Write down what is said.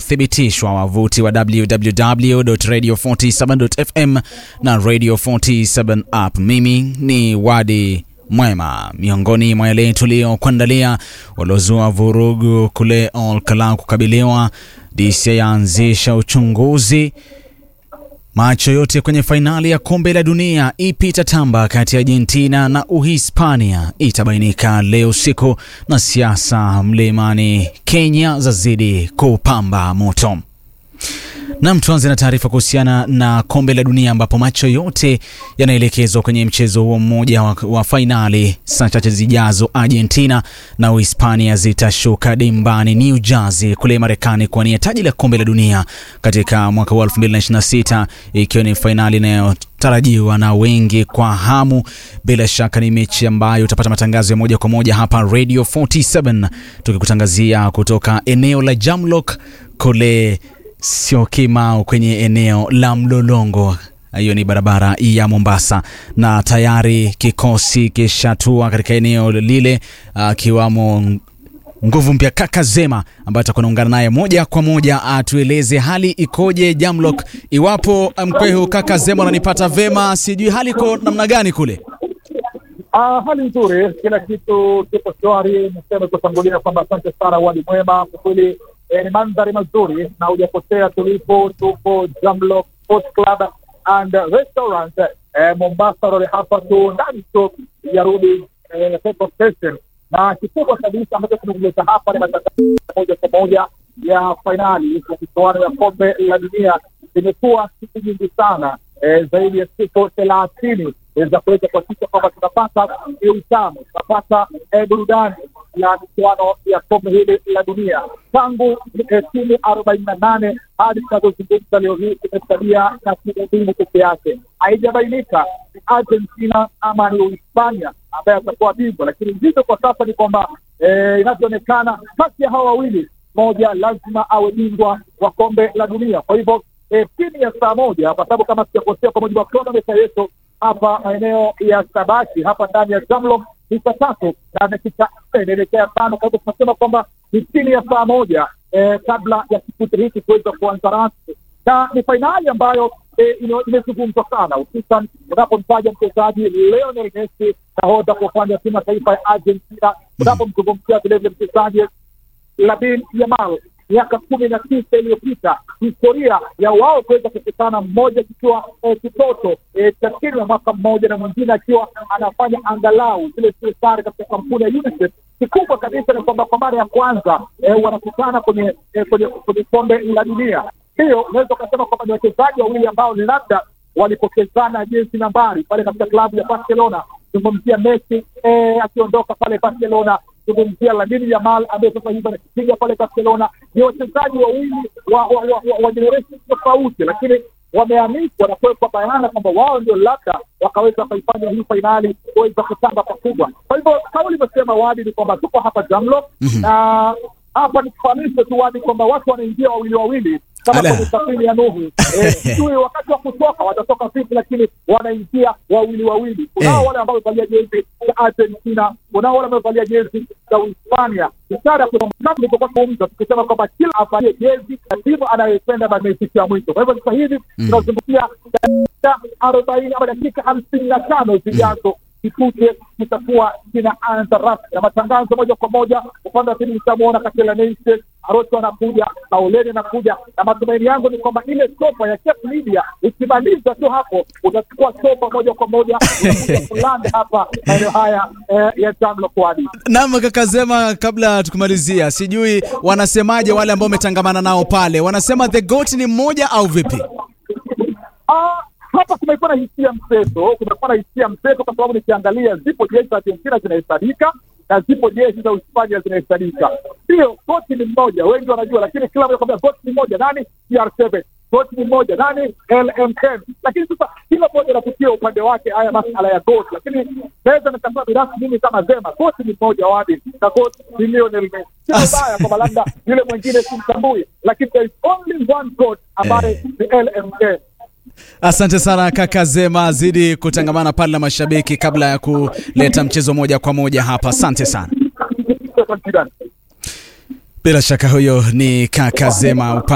uliothibitishwa, wavuti wa www.radio47.fm na Radio 47 app. Mimi ni Wadi Mwema. Miongoni mwa yale tuliyokuandalia, waliozua vurugu kule Olkalau kukabiliwa, DCI yaanzisha uchunguzi Macho yote kwenye fainali ya kombe la dunia ipi itatamba kati ya Argentina na Uhispania itabainika leo usiku, na siasa mlimani Kenya zazidi kupamba moto. Nam, tuanze na taarifa kuhusiana na kombe la dunia ambapo macho yote yanaelekezwa kwenye mchezo huo mmoja wa, wa fainali. Saa chache zijazo, Argentina na Uhispania zitashuka dimbani New Jersey kule Marekani kuwania taji la kombe la dunia katika mwaka wa 2026 ikiwa ni fainali inayotarajiwa na wengi kwa hamu. Bila shaka ni mechi ambayo utapata matangazo ya moja kwa moja hapa Radio 47 tukikutangazia kutoka eneo la Jamlock kule sio Kimau kwenye eneo la Mlolongo. Hiyo ni barabara ya Mombasa, na tayari kikosi kishatua katika eneo lile, akiwamo nguvu mpya kaka Zema ambaye atakuwa naungana naye moja kwa moja atueleze hali ikoje Jamlock. Iwapo mkwehu kaka Zema unanipata vema, sijui hali iko namna gani kule? Ah, hali nzuri, kila kitu kipo shwari. Niseme kutangulia kwamba asante sana Wadi Mwema, kwa kweli eh, ni mandhari mazuri na hujapotea. Tulipo tupo Jamlock Sports Club and Restaurant eh, Mombasa Road, hapa tu ndani tu ya Rudi eh, petrol station, na kikubwa kabisa ambacho kimekuleta hapa ni matangazo moja kwa moja ya fainali ya michuano ya kombe la dunia. Zimekuwa siku nyingi sana eh, zaidi ya siku thelathini za kuweza kuhakikisha kwamba tunapata utamu, tunapata burudani ya michuano ya kombe hili la dunia tangu timu arobaini na nane hadi tunavyozungumza leo hii tumesalia na timu mbili peke yake. Haijabainika ni Argentina ama ni Uhispania ambaye atakuwa bingwa, lakini nzito kwa sasa ni kwamba inavyoonekana kati ya hawa wawili mmoja lazima awe bingwa wa kombe la dunia. Kwa hivyo chini ya saa moja, kwa sababu kama sijakosea, kwa mujibu wa kronometa yetu hapa maeneo ya Sabaki hapa ndani ya Jamlock ni saa tatu na dakika nne inaelekea tano. Kwa hivyo tunasema kwamba ni chini ya saa moja eh, kabla ya kipute hiki kuweza kuanza rasmi, na ni fainali ambayo eh, imezungumzwa sana, hususan unapomtaja mchezaji Lionel Messi, nahodha kwa upande wa timu ya taifa ya Argentina, unapomzungumzia vilevile mchezaji Lamine Yamal miaka kumi na tisa iliyopita historia ya wao kuweza kukutana, mmoja kikiwa eh, kitoto eh, cha chini ya mwaka mmoja na mwingine akiwa anafanya angalau zile zile sare katika kampuni ya UNICEF. Kikubwa kabisa ni kwamba kwa mara ya kwanza eh, wanakutana kwenye eh, kwenye kwenye kombe la dunia. Hiyo unaweza ukasema kwamba ni wachezaji wawili ambao ni labda walipokezana jinsi nambari pale katika klabu ya Barcelona. Zungumzia Messi eh, akiondoka pale Barcelona zungumzia Lamine Yamal ambaye sasa hivi anakipiga pale Barcelona. Ni wachezaji wawili wa wa, wa, wa, wa generation tofauti, lakini wameanikwa na kuwekwa bayana kwamba wao ndio labda wakaweza kuifanya hii fainali kuweza kutamba pakubwa. Kwa hivyo kama ulivyosema Wadi, ni kwamba tuko hapa Jamlock na hapa nikufahamishe tu Wadi kwamba watu wanaingia wawili wawili kama kwenye safari ya Nuhu. Sijui wakati wa kutoka watatoka vipi, lakini wanaingia wawili wawili. Kunao wale ambao wamevalia jezi za Argentina, kunao wale wamevalia jezi za Uhispania. Ishara kama tulivyokuwa tumeumza tukisema kwamba kila avalie jezi na timu anayoipenda basi imefikia mwisho. Kwa hivyo sasa hivi tunazungumzia dakika arobaini ama dakika hamsini na tano zijazo kipute kitakuwa kinaanza rasmi na matangazo moja kwa moja. Upande wa pili nitamwona Katela Neise Arocho anakuja, Kaoleni anakuja, na matumaini yangu ni kwamba ile sopa ya Cape Media ikimaliza tu hapo, utachukua sopa moja kwa moja unakuja kulanda hapa maeneo haya eh, ya Jamlock Wadi. Naam, kaka Zema, kabla tukumalizia, sijui wanasemaje wale ambao umetangamana nao pale, wanasema the goat ni mmoja au vipi? Ah, hapa kumekuwa na hisia mseto, kumekuwa na hisia mseto kwa sababu nikiangalia, zipo jezi za Argentina zinahesabika na zipo jezi za Uhispania zinahesabika. Ndio goti ni mmoja, wengi wanajua, lakini kila mmoja kwambia goti ni mmoja. Nani? CR7. Goti ni mmoja. Nani? LMN. Lakini sasa kila mmoja anapitia upande wake haya masala ya goti, lakini naweza nikasema binafsi mimi kama Zema, goti ni mmoja wadi na goti ni Lionel Messi. Sio baya kwamba labda yule mwingine simtambui, lakini there is only one goat ambaye ni LMN. Asante sana kaka Zema, zidi kutangamana pale na mashabiki kabla ya kuleta mchezo moja kwa moja hapa. Asante sana. Bila shaka huyo ni kaka Zema